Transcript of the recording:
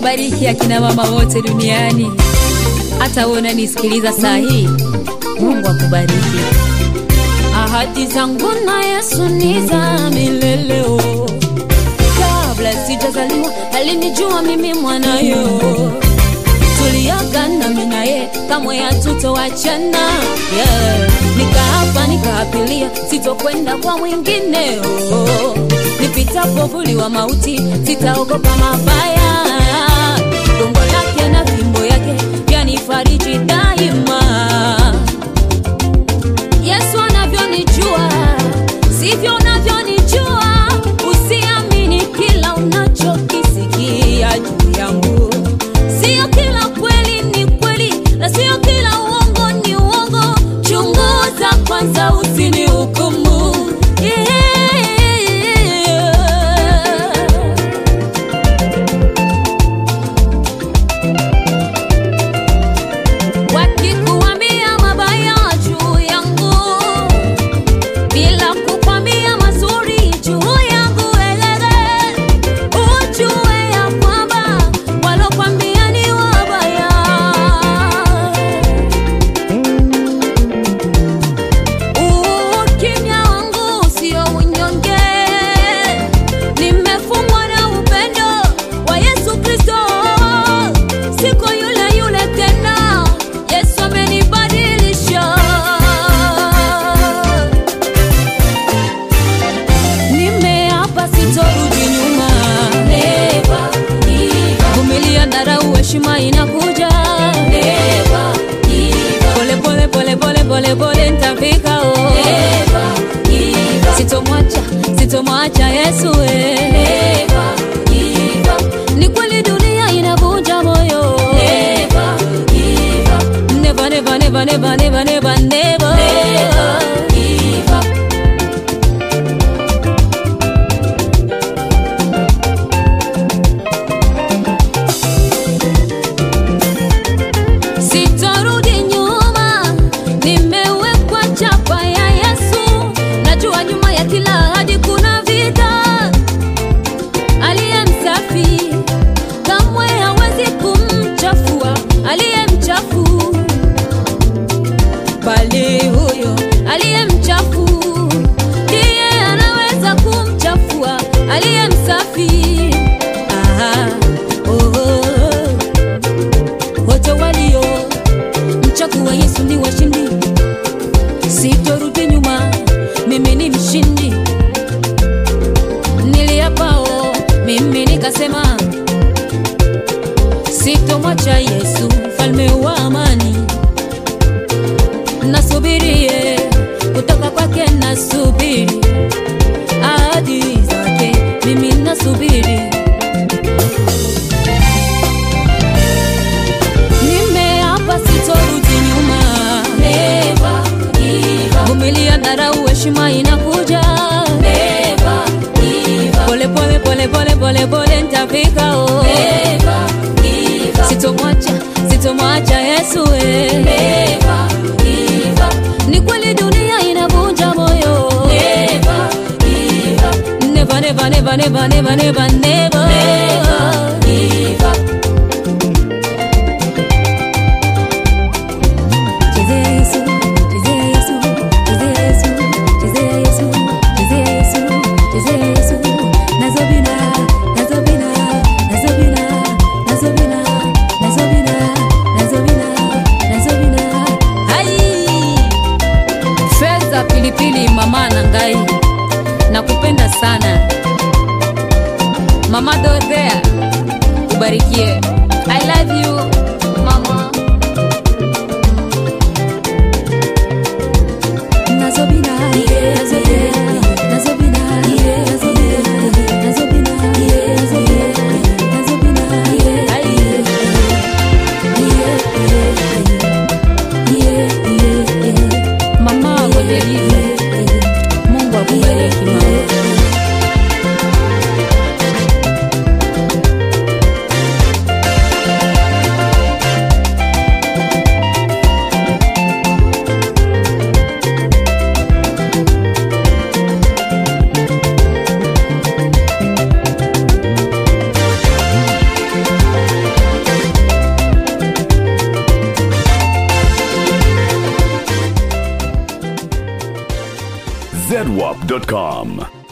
awabariki akina mama wote duniani. Hata wewe unanisikiliza saa hii, Mungu akubariki. Ahadi zangu na Yesu ni za milele. oh. Kabla sijazaliwa alinijua mimi mwanayo, tuliagana mimi naye kamwe hatutowachana. Yeah. Nikaapa nikaapilia sitokwenda kwa mwingine. oh. Nipitapo vuli wa mauti sitaogopa mabaya, gongo lake na fimbo yake yanifariji daima. Yesu anavyonijua sivyo unavyonijua. Usiamini kila unachokisikia juu yangu, sio kila kweli ni kweli na sio kila uongo ni uongo. Chunguza kwanza, usinihukumu. Yeah. Wakikuambia mabaya juu yangu bila kukwambia mazuri juu yangu, elele ujue ya kwamba walokwambia ni wabaya. Ukimya wangu sio unyonge, nimefungwa na upendo wa Yesu Kristo. Siko yule yule tena, Yesu amenibadilisha. Nimeapa sitorudi nyuma, vumilia, dharau, heshima inakuja. Pole pole pole pole pole pole nitafika, oh. Sitomwacha, sitomwacha Yesu eh. Ni kweli dunia inavunja moyo. Never, never, never, never, never, never, never. Sitorudi nyuma, nimewekwa chapa ya Yesu. Najua nyuma ya kila ahadi kuna vita. Aliye msafi kamwe hawezi kumchafua aliye mchafu, bali huyo aliye mchafu ndiye anaweza kumchafua aliye msafi. Aha, oh, oh. Wote walio mchagua Yesu ni washindi, sitorudi nyuma, mimi ni mshindi. Niliapao mimi nikasema, sitomwacha Yesu mfalme wa amani. Nasubirie kutoka kwake, nasubiri ahadi zake, mimi nasubiri Nimeapa sitorudi nyuma, vumilia, dharau, heshima inakuja. Pole pole pole pole pole pole nitafika, oh. Sitomwacha, sitomwacha Yesu eh. Ni kweli dunia inavunja moyo. Never, never, never, never, never, never, never. Chezea Yesu, chezea Yesu, chezea Yesu, chezea Yesu, chezea Yesu, chezea Yesu. Nazobina, nazobina, nazobina, nazobina, nazobina, nazobina, nazobina. Hai! Fedha pilipili mama na ngai nakupenda sana mama Dorothea ubarikie I love you mama Nazobina, nazobina, nazobina, nazobina, nazobina, nazobina, nazobina. Ai. Mama Godelive, Mungu akubariki mama. zedwap.com.